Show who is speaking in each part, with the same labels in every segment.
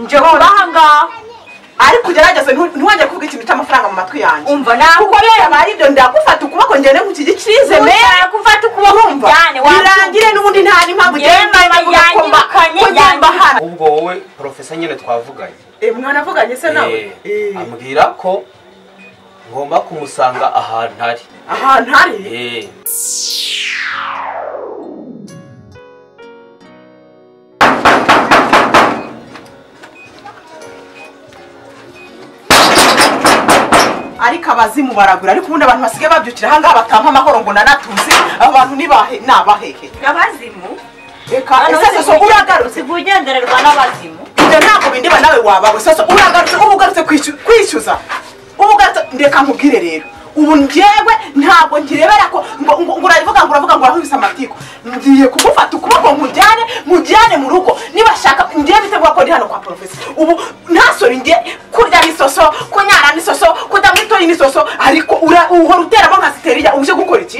Speaker 1: njye vuba ngaha
Speaker 2: ariko ugerageze ntiwongere kuvuga ikintu cy'amafaranga mu matwi yanjye
Speaker 1: umva ntabwo
Speaker 2: kuko rero aba ari ibyo ndagufata ukuboko ngende mu kigikirize
Speaker 1: ushaka gufata ukuboko
Speaker 2: urumva
Speaker 1: umujyane
Speaker 2: birangire n'ubundi nta n'impamvu ugenda
Speaker 1: Yewe,
Speaker 2: uvuga ko mba-
Speaker 1: yanyirukanye,
Speaker 2: ko ngomba
Speaker 1: yanyirukanye.
Speaker 2: hano
Speaker 3: ubwo wowe porofesa nyine twavuganye
Speaker 2: Eh, mwanavuganye se nawe
Speaker 3: Eh,
Speaker 2: Eh,
Speaker 3: ambwira ko ngomba kumusanga ahantu ari
Speaker 2: ahantu hari
Speaker 3: Eh,
Speaker 2: ariko abazimu baragura ariko ubundi abantu basigaye babyukira ahangaha batampa amahoro ngo nanatuze abo bantu ni bahe- ni abahehe
Speaker 1: abazimu
Speaker 2: reka ese soso uragarutse
Speaker 1: usigaye ugendererwa n'abazimu
Speaker 2: ibyo ntabwo bindeba nawe wabawe soso uragarutse uba ugarutse kwisyu- kwishyuza uba ugarutse reka nkubwire rero ubu njyewe ntabwo nkirebera ko ngo ngo- ngo urabivuga ngo uravuga ngo urakubise amatiku ngiye kugufata ukuboko nkujyane mujyane mu rugo nibashaka ngiye bitegura ko ndi hano kwa porofesi ubu ntasore ngiye kurya ni soso kunyara ni soso kutamwitoye ni soso ariko ura- uhora uteramo nka siteriya uje gukora iki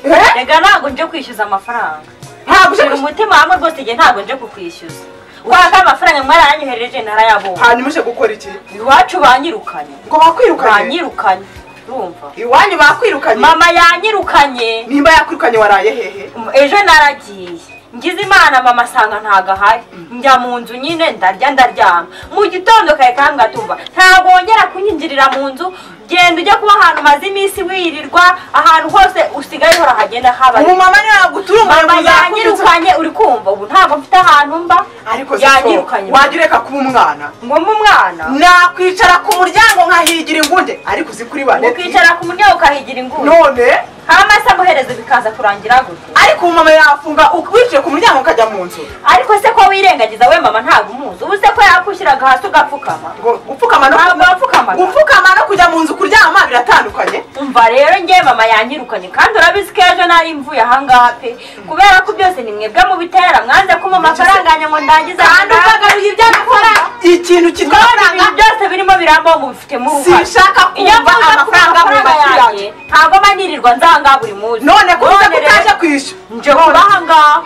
Speaker 2: Eh?
Speaker 1: reka ntabwo nje kwishyuza amafaranga
Speaker 2: ntabwo uje
Speaker 1: uri
Speaker 2: gukora
Speaker 1: umutima hamwe rwose igihe ntabwo nje kukwishyuza kubera ko amafaranga mwaranyohereje ntarayabonye
Speaker 2: hanyuma uje gukora iki
Speaker 1: iwacu banyirukanye
Speaker 2: ngo bakwirukanye
Speaker 1: banyirukanye urumva
Speaker 2: iwanyu bakwirukanye
Speaker 1: mama yanyirukanye
Speaker 2: nimba yakwirukanye waraye hehe
Speaker 1: ejo naragiye ngize imana mama asanga ntago ahari njya mu nzu nyine ndarya ndaryama mu gitondo kare kambwa tumva ntabwo wongera kunyinjirira mu nzu genda ujye kuba ahantu umaze iminsi wirirwa ahantu hose usigaye uhora hagenda haba
Speaker 2: umumama niwe yagutuma
Speaker 1: mama
Speaker 2: umuntu yakubitse
Speaker 1: yanyirukanye uri kumva ubu ntabwo mfite ahantu mba
Speaker 2: ariko siko
Speaker 1: yanyirukanye
Speaker 2: wajya ureka kuba umwana
Speaker 1: ngo mbe umwana
Speaker 2: nakwicara ku muryango nkahigira ingunde ariko uzi kuri bane
Speaker 1: ukicara ku muryango ukahigira inguni
Speaker 2: none
Speaker 1: hama se amaherezo bikaza kurangira gutya
Speaker 2: ariko umumama yafunga u- wicaye ku muryango ukajya mu nzu
Speaker 1: ariko se ko wirengagiza we mama ntabwo umuzi ubu se ko yakwishyiraga hasi ugapfukama
Speaker 2: ngo upfukama no
Speaker 1: Ntabwo wapfukamaga.
Speaker 2: upfukama no kujya mu nzu kuryama biratandukanye
Speaker 1: umva rero njye mama yanyirukanye kandi urabizi ko ejo nari mvuye ahangaha pe kubera ko byose ni mwebwe mubitera mwanze kumpa amafaranga yanjye ngo ndangize
Speaker 2: kandi ukagaruye ibyo gukora ikintu kitwa amafaranga
Speaker 1: ibintu byose birimo birambaho mubifitemo uruhare
Speaker 2: Sinshaka
Speaker 1: iyo
Speaker 2: kumva
Speaker 1: mvuze
Speaker 2: amafaranga
Speaker 1: amafaranga
Speaker 2: mu
Speaker 1: amafaranga
Speaker 2: ntoki
Speaker 1: yanjye ntabwo mba nirirwa nzanga buri munsi
Speaker 2: none ko uza
Speaker 1: rero,
Speaker 2: kutaje kwishyura
Speaker 1: nje kuba ahangaha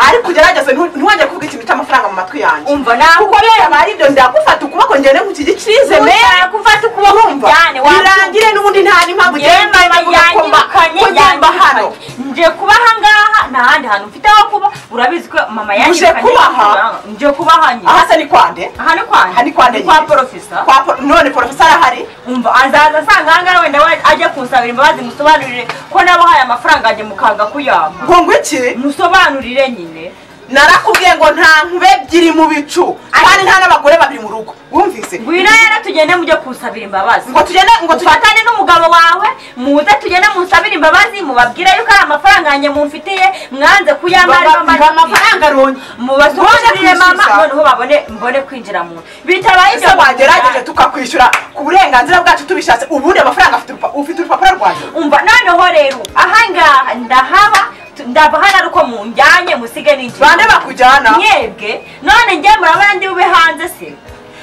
Speaker 2: ariko ugerageze ntu- ntiwongere kuvuga ikintu cy'amafaranga mu matwi yanjye
Speaker 1: umva ntabwo
Speaker 2: kuko rero aba ari ibyo ndagufata ukuboko ngende mu kigikirize
Speaker 1: ushaka
Speaker 2: rero
Speaker 1: gufata ukuboko
Speaker 2: urumva
Speaker 1: kujyane
Speaker 2: birangire n'ubundi nta n'impamvu
Speaker 1: yewe
Speaker 2: ugenda
Speaker 1: mama
Speaker 2: uvuga ko mba-
Speaker 1: yanyirukanye
Speaker 2: ko ngomba hano
Speaker 1: yanyirukanye nje kuba ahangaha nta handi hantu mfite ho kuba urabizi ko mama yanyirukanye
Speaker 2: kuba aha?
Speaker 1: nje kuba ahanye
Speaker 2: aha se ni kwande
Speaker 1: aha ni kwa
Speaker 2: aha ni kwande
Speaker 1: kwa
Speaker 2: nyine.
Speaker 1: porofesa
Speaker 2: Kwa po- none porofesa arahari
Speaker 1: umva azaza asanga ahangaha wenda we- ajya kunsabira imbabazi musobanurire ko nabahaye amafaranga yanjye mukanga kuyampa
Speaker 2: ngo ngwiki
Speaker 1: musobanurire nyine
Speaker 2: narakubwiye ngo nta nkube ebyiri mu bicu kandi nta n'abagore babiri mu rugo wumvise
Speaker 1: ngwino rero tugende mujye kunsabira imbabazi
Speaker 2: ngo tugende ngo tufate
Speaker 1: ufatane n'umugabo wawe muze tugende munsabire imbabazi mubabwire yuko ari amafaranga yanjye mumfitiye mwanze kuyampa ariyo
Speaker 2: ngo
Speaker 1: mari-
Speaker 2: amafaranga runye
Speaker 1: mubasobanurire
Speaker 2: Mbone
Speaker 1: mama
Speaker 2: kwishyuza.
Speaker 1: noneho babone mbone kwinjira mu nzu bitabaye
Speaker 2: ese wagerageje tukakwishyura ku burenganzira bwacu tubishatse ubundi amafaranga afite urupa- ufite urupapuro rwanjye
Speaker 1: umva noneho rero ahangaha ndahaba tu- ndava hano ari uko munjyanye musige n'inzu
Speaker 2: bande bakujyana
Speaker 1: mwebwe none njye murabona ndi bube hanze se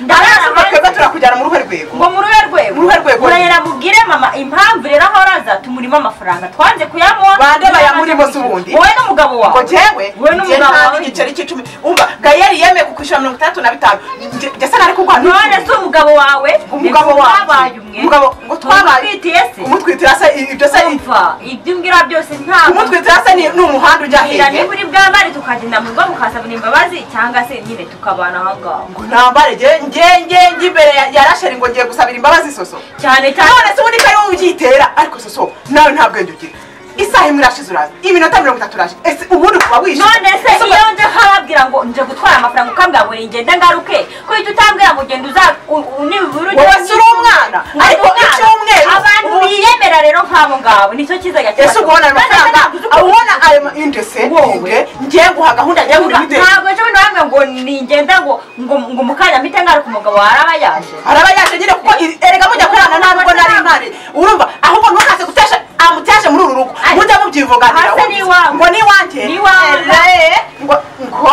Speaker 2: Arasa
Speaker 1: ndarara
Speaker 2: twebwe turakujyana mu ruhe rwego
Speaker 1: ngo mu rube rwego
Speaker 2: Mu ruhe rwego.
Speaker 1: murayera mubwire mama impamvu rero aho raza tumurimo amafaranga twanze kuyamuha
Speaker 2: Bande
Speaker 1: ntiyamaze
Speaker 2: bayamurimo se
Speaker 1: kwishyura.
Speaker 2: ubundi?
Speaker 1: wowe n'umugabo wawe
Speaker 2: ngo jewe
Speaker 1: wowe
Speaker 2: njye
Speaker 1: n'umugabo
Speaker 2: nta
Speaker 1: wawe
Speaker 2: n'igiceri cy'icumi umva gayeri yemeye kukwishyura mirongo itandatu na bitanu Njye- njye se nari kurwana
Speaker 1: none se umugabo wawe
Speaker 2: umugabo
Speaker 1: twabaye
Speaker 2: wawe
Speaker 1: umwe
Speaker 2: umugabo ngo twabaye
Speaker 1: Umutwitiye se
Speaker 2: umutwitira se i- ibyo se i-
Speaker 1: umva ibyo umbwira byose ntabwo
Speaker 2: umutwitira se ni ni umuhanda ujya
Speaker 1: Ngira
Speaker 2: hehe
Speaker 1: niba uri bwambare tukagenda mu rugo mukasabira imbabazi cyangwa se nyine tukabana ahangaha
Speaker 2: ngo nambare njye njye njye njye imbere ya- ya rasheri ngo ngiye gusabira imbabazi soso
Speaker 1: cyane cyane
Speaker 2: none se ubundi kari wowe ubyitera ariko soso nawe nta bwenge ugira isaha imwe irashize uraje iminota mirongo itatu uraje ese ubundi kuba wishyura
Speaker 1: none se
Speaker 2: Ese ubwo-
Speaker 1: iyo nje nkababwira ngo nje gutwara amafaranga ukambwira ngo ngende ngaruke ko uhita utambwira ngo genda uza u- u- nibura ujye-
Speaker 2: Wowe si uri umwana,
Speaker 1: Ndi
Speaker 2: ariko
Speaker 1: umwana.
Speaker 2: icyumweru,
Speaker 1: abantu
Speaker 2: ubu-
Speaker 1: biyemera rero nk'abo ngabo nicyo cyiza gakira
Speaker 2: ese ubona ayo mafaranga aba ubona ayo ma- indese
Speaker 1: Wowe.
Speaker 2: nge ngiye guha gahunda njye muri mide
Speaker 1: ntabwo ejo bundi bambwira ngo ningenda ngo ngo ngo mu kanya mpite ngaruka umugabo waraba yaje
Speaker 2: araba yaje nyine kuko i- erega mujya kurana nta nubwo nari mpari urumva ahubwo ntukaze gutesha amuteshe muri uru rugo
Speaker 1: Ari-
Speaker 2: mujya mubyivuganira
Speaker 1: Hasi ni iwanyu.
Speaker 2: ngo ni iwanjye
Speaker 1: Ni iwanyu.
Speaker 2: Eree, ngo ngo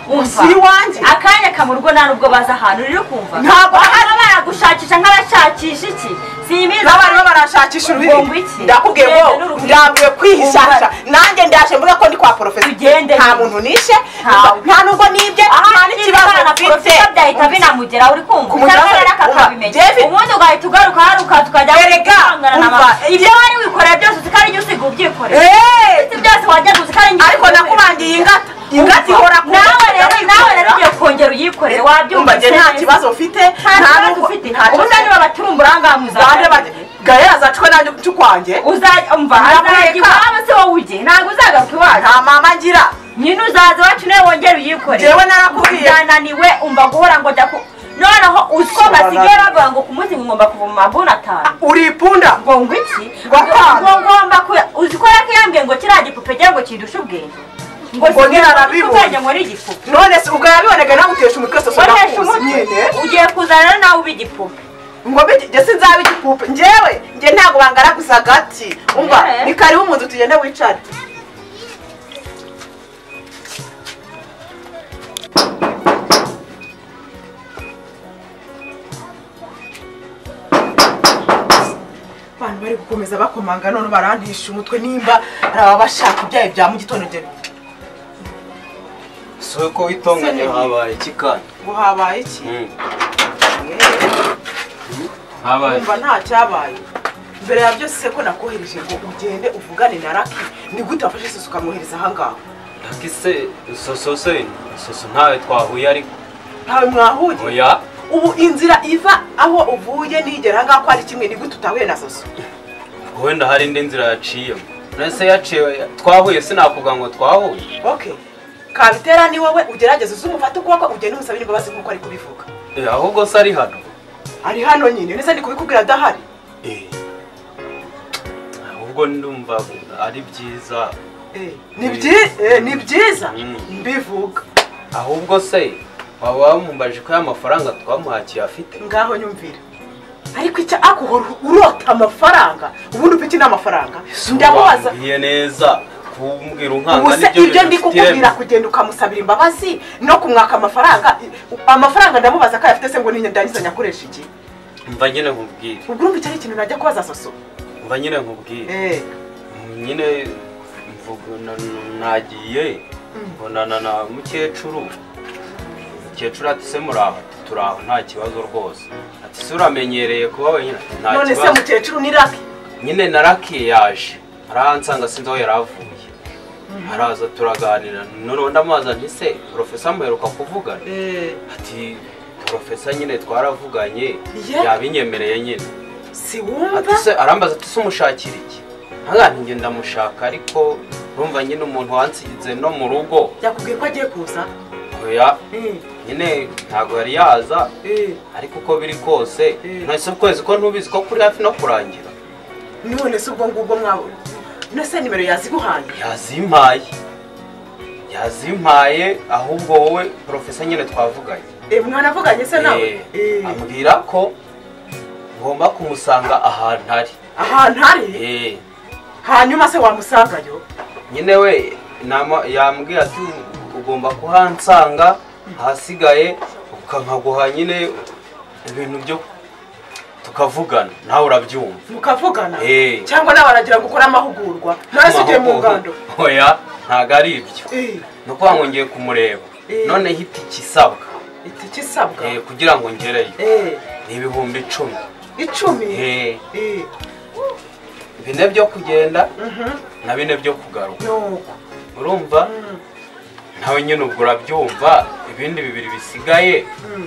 Speaker 1: Umva.
Speaker 2: Si iwanjye.
Speaker 1: akanya kamurwo nta nubwo baza ahantu rero kumva
Speaker 2: Ntabwo
Speaker 1: ahari baragushakisha nk'abashakisha iki simbizi
Speaker 2: n'abarimu barashakisha ururimi
Speaker 1: Ngo iki?
Speaker 2: ndakubwiye ngo
Speaker 1: Ngende n'ururimi.
Speaker 2: ndabwiye kwihishahisha
Speaker 1: Umva.
Speaker 2: nanjye ndaje mvuga ko ndi kwa porofesi
Speaker 1: Tugende.
Speaker 2: nta muntu nishe
Speaker 1: Ntawe.
Speaker 2: nta nubwo nibye nta n'ikibazo
Speaker 1: na
Speaker 2: mfite
Speaker 1: porofita byahita binamugeraho uri kumva
Speaker 2: Ku mugabane,
Speaker 1: cyangwa rero
Speaker 2: umva,
Speaker 1: akakabimenya
Speaker 2: David.
Speaker 1: ubundi ugahita ugaruka haruka tukajya
Speaker 2: Erega,
Speaker 1: guhangana na
Speaker 2: umva,
Speaker 1: ba- ibyo wari wikorera byose uzi ko ari usiga ubyikorera
Speaker 2: Eh,
Speaker 1: ibyo byose wajya uzi ko ari njye
Speaker 2: ariko
Speaker 1: ubyikorera.
Speaker 2: nakubangiye ingata ingata ihora ku
Speaker 1: nawe rero nawe rero
Speaker 2: Ndayikorera.
Speaker 1: ugiye kongera uyikorere wabyumva
Speaker 2: Umva, njye nta kibazo mfite nta nubwo
Speaker 1: ufite
Speaker 2: nta
Speaker 1: ubundi
Speaker 2: kibazo
Speaker 1: niba batuma uburangare
Speaker 2: bande
Speaker 1: muzajya
Speaker 2: bande gahera zacwe nanjye cy'ukwanjye
Speaker 1: uzajya umva
Speaker 2: Ntabwo
Speaker 1: azajya
Speaker 2: ureka.
Speaker 1: iwabo se wowe ujye ntabwo uzagaruka iwacu
Speaker 2: nta mama ngira
Speaker 1: nyine uzaza iwacu nawe wongere uyikorere
Speaker 2: Jewe narakubwiye.
Speaker 1: byananiwe umva guhora ngo jya ku noneho utwo
Speaker 2: Sobanura.
Speaker 1: basigaye bavuga ngo ku munsi ngomba kuva mu maguni atanu
Speaker 2: uri ipunda
Speaker 1: ngo ngo iki
Speaker 2: Ngo atanu.
Speaker 1: ngo ngomba ku uzi ko yakiyambwiye ngo kiriya gipupe cyangwa ngo kidushe ubwenge
Speaker 2: Ngo ntiharabibonye.
Speaker 1: ubwenge ngo ni igipupe
Speaker 2: none se ubwo yabibonega nawe utesha umutwe se
Speaker 1: ukoresha
Speaker 2: usobanuza nyine
Speaker 1: umutwe ugiye kuzana nawe uba igipupe
Speaker 2: ngo bigi- njye sinzaba igipupe njyewe njye ntabwo bangaraguza agati umva
Speaker 1: Yeah.
Speaker 2: ni karibu mu nzu tugende wicare abantu bari gukomeza bakomanga none barantisha umutwe nimba hari ababa bashaka ibyayi bya mu gitondo njye
Speaker 3: si uko witonganya habaye iki kandi
Speaker 2: ngo habaye iki Eh.
Speaker 3: habaye
Speaker 2: umva nta cyabaye mbere ya byose ko nakohereje ngo ugende uvugane na raki ni gute wafashe isuka ukamwohereza ahangaha
Speaker 3: ndakise soso se soso ntawe twahuye ariko
Speaker 2: ntawe mwahuye
Speaker 3: oya
Speaker 2: ubu inzira iva aho uvuye nigera ahangaha ko ari kimwe ni gute utahuye na soso
Speaker 3: wenda hari indi nzira yaciyemo nese yaciye twahuye sinakuvuga ngo twahuye
Speaker 2: okay kabitera ni wowe ugerageze uze umufate ukuboko ugende umusabire imbabazi nk'uko ari kubivuga
Speaker 3: Eh, ahubwo se ari hano
Speaker 2: ari hano nyine neza ni kubikubwira adahari
Speaker 3: Eh. ahubwo ndumva ari byiza
Speaker 2: Eh, ni byi- eh, ni byiza
Speaker 3: Mm.
Speaker 2: mbivuga
Speaker 3: ahubwo se waba wamumbaje ko y'amafaranga twamuhakiye afite
Speaker 2: ngaho nyumvira ariko icyo akuhora urota amafaranga ubundi ufite n'amafaranga ndamubaza
Speaker 3: Wambwiye neza kumbwira
Speaker 2: ubu
Speaker 3: unkanga
Speaker 2: se ibyo ndi
Speaker 3: bidafite
Speaker 2: kukubwira
Speaker 3: ireme.
Speaker 2: kugenda ukamusabira imbabazi no kumwaka amafaranga amafaranga ndamubaza ko ayafite se ngo nindangiza nyakoresha iki
Speaker 3: mva nyine nkubwire
Speaker 2: ubwo urumva icyo ari ikintu najya kubaza soso
Speaker 3: mva nyine nkubwire
Speaker 2: Eh,
Speaker 3: nyine mvuga na- nagiye mbonana na mukecuru mukecuru ati se muraho ati turaho nta kibazo rwose ati se uramenyereye kuba wenyine ati nta
Speaker 2: none se
Speaker 3: kibazo
Speaker 2: mukecuru ni raki
Speaker 3: nyine narakiye yaje arahansanga sinzi aho yari avuye araza turaganira noneho ndamubaza nti se porofesa muheruka kuvugana ati porofesa nyine twaravuganye
Speaker 2: Yeah.
Speaker 3: yabinyemereye nyine
Speaker 2: si wumva
Speaker 3: ati se arambaza ati se umushakira iki ntabwo njye ndamushaka ariko numva nyine umuntu wansize no mu rugo
Speaker 2: yakubwiye ko agiye kuza
Speaker 3: oya
Speaker 2: Eh,
Speaker 3: nyine ntabwo yari yaza
Speaker 2: eh.
Speaker 3: ariko uko biri kose
Speaker 2: Mm.
Speaker 3: ntese ukwezi ko ntubizi ko kuri hafi no kurangira
Speaker 2: none se ubwo ngubwo mwawe nese nimero yaziguhaye
Speaker 3: yazimpaye yazimpaye ahubwo wowe porofesa nyine twavuganye
Speaker 2: Eh, mwanavuganye se nawe
Speaker 3: Eh,
Speaker 2: Eh,
Speaker 3: ambwira ko ngomba kumusanga ahantu ari
Speaker 2: ahantu ari
Speaker 3: Eh,
Speaker 2: hanyuma se wamusangayo
Speaker 3: nyine we nama- yambwiye ati ugomba kuhansanga ahasigaye ukankaguha nyine ibintu byo tukavugana nawe urabyumva
Speaker 2: mukavugana
Speaker 3: Eh.
Speaker 2: cyangwa nawe aragira ngo ukore amahugurwa none se ugiye mu ngando
Speaker 3: oya ntabwo ari ibyo
Speaker 2: Eh,
Speaker 3: ni ukuvuga ngo ngiye kumureba
Speaker 2: Eh.
Speaker 3: noneho itiki isabwa
Speaker 2: itike isabwa
Speaker 3: eh, kugira ngo ngereyo
Speaker 2: Eh,
Speaker 3: ni ibihumbi icumi
Speaker 2: icumi
Speaker 3: Eh,
Speaker 2: Eh,
Speaker 3: bine byo kugenda
Speaker 2: mhm,
Speaker 3: na bine byo kugaruka
Speaker 2: nuko
Speaker 3: urumva
Speaker 2: Mm,
Speaker 3: nawe nyine ubwo urabyumva ibindi bibiri bisigaye
Speaker 2: mm.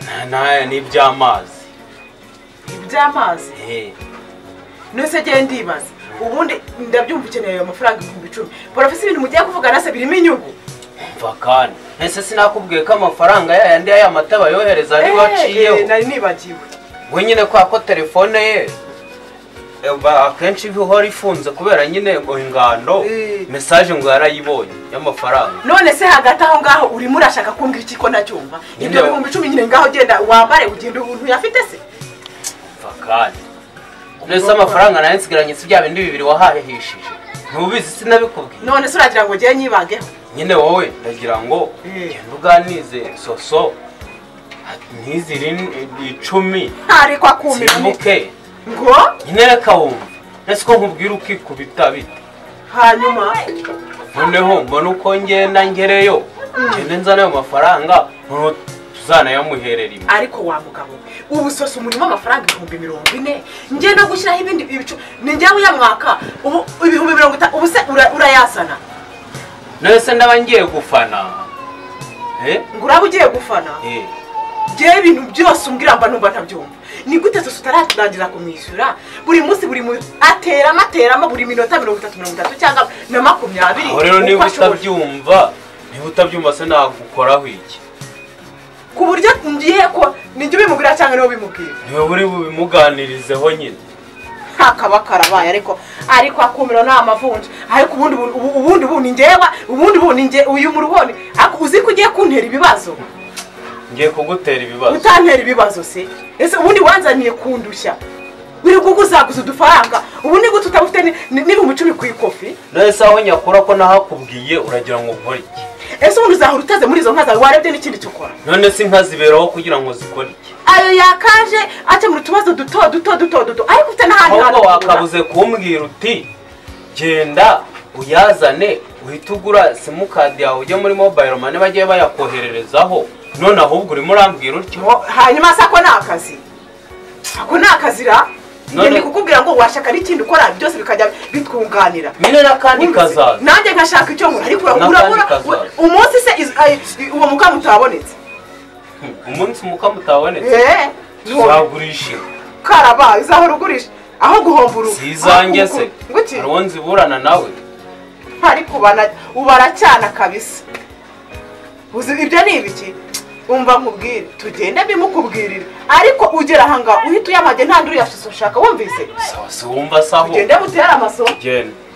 Speaker 3: na- na- ni iby'amazi
Speaker 2: iby'amazi
Speaker 3: Eh,
Speaker 2: nose genda ndibaza ubundi ndabyumva ukeneye ayo mafaranga ibihumbi icumi porofesi ibintu mugiye kuvugana se birimo inyungu
Speaker 3: umva kandi ese sinakubwiye ko amafaranga yayandi y'aya mata bayohereza ariwe
Speaker 2: Eh,
Speaker 3: waciyeho
Speaker 2: nari nibagiwe
Speaker 3: we nyine kwa ko telefone ye eh, ba- akenshi iba ihora ifunze kubera nyine ngo ingando
Speaker 2: Eh.
Speaker 3: mesaje ngo yarayibonye y'amafaranga
Speaker 2: none se hagati aho ngaho urimo urashaka kumbwira iki ko nacyumva ibyo
Speaker 3: Nyine-
Speaker 2: bihumbi icumi nyine ngaho ugenda wambare ugenda ubuntu yafite se
Speaker 3: umva kandi nese amafaranga nayo nsigaranye si bya bindi bibiri wahahishije ntubizi sinabikubwiye
Speaker 2: none se uragira ngo ugeye nyibangeho
Speaker 3: nyine wowe ndagira ngo
Speaker 2: Eh.
Speaker 3: genda uganize soso ntiziri icumi
Speaker 2: ntariko akumiramo
Speaker 3: simbuke
Speaker 2: ngo
Speaker 3: nyine reka wumva ese ko nkubwira ukikubita bite
Speaker 2: hanyuma
Speaker 3: noneho mbona uko ngenda ngereyo ngende nzane ayo mafaranga noneho tuzanayamuherera imwe
Speaker 2: ariko wa mugabo ubu sose umurimo amafaranga ibihumbi mirongo ine njye no gushyiraho ibindi ibicu ni njyewe ya mwaka ubu ibihumbi mirongo itanu ubu se ura- urayazana
Speaker 3: nese ndaba ngiye gufana eh
Speaker 2: ngo uraba ugiye gufana
Speaker 3: eh
Speaker 2: njyewe ibintu byose umbwira mba numva ntabyumva ni gute sose utararangiza kumwishyura buri munsi buri mu ateramo ateramo buri minota mirongo itatu mirongo itatu cyangwa na makumyabiri
Speaker 3: aho rero
Speaker 2: uko
Speaker 3: niba
Speaker 2: ashoboye
Speaker 3: utabyumva niba utabyumva se nagukoraho iki
Speaker 2: ku buryo ngiye ko nijya ubimubwira cyangwa niwe ubimubwira
Speaker 3: niwe uri bubimuganirizeho nyine
Speaker 2: ntakaba karabaye ariko ariko akumiro ni amavunja ariko ubundi bu- ubu- ubundi bu ni ngewe ubundi bu ni nge uyu murubone ariko uzi ko ugiye kuntera ibibazo
Speaker 3: ngiye kugutera ibibazo
Speaker 2: utantera ibibazo se ese ubundi wanzaniye kundushya uri kuguzaguza udufaranga ubu ni gute utabufite ni- ni- n'ibihumbi icumi ku ikofi
Speaker 3: nese aho nyakura ko nahakubwiye uragira ngo nkore iki
Speaker 2: ese ubundi uzahora utaze muri izo nka zawe warebye n'ikindi cyo ukora
Speaker 3: none se inka ziberaho kugira ngo zikore iki
Speaker 2: ayo yakaje akemura utubazo duto duto duto duto ariko ufite n'ahandi
Speaker 3: ahubwo
Speaker 2: ho kugura.
Speaker 3: wakabuze kumbwira uti genda uyazane uhite ugura simukadi yawe ujye muri mobayiro mani bagiye bayakohererezaho none ahubwo urimo urambwira utyo
Speaker 2: Ngo- hanyuma se ako ni akazi ako ni akazi ra
Speaker 3: None-
Speaker 2: ngende kukubwira ngo washaka n'ikindi ukora byose bikajya bitwunganira
Speaker 3: mine n'akandi
Speaker 2: Wumvise?
Speaker 3: kazaza
Speaker 2: nanjye nkashaka icyo nkora ariko
Speaker 3: N'akandi
Speaker 2: urabura
Speaker 3: kazaza.
Speaker 2: umunsi se iz- ay- uwo mukamu utabonetse
Speaker 3: umunsi umukamo utabonetse
Speaker 2: Eh, nuwo-
Speaker 3: uzagurisha inka
Speaker 2: karabaye uzahora ugurisha aho guhomba urugo
Speaker 3: si izange se
Speaker 2: nguti
Speaker 3: hari uwo nziburana nawe
Speaker 2: ariko ubana- ubara cyana kabisa uzi ibyo ni ibiki umva nkubwire tugende bimukubwirire ariko ugera ahangaha uhita uyamage nta nduri yashyize ushaka wumvise
Speaker 3: sawa si wumva saho
Speaker 2: tugende butere amasomo
Speaker 3: genda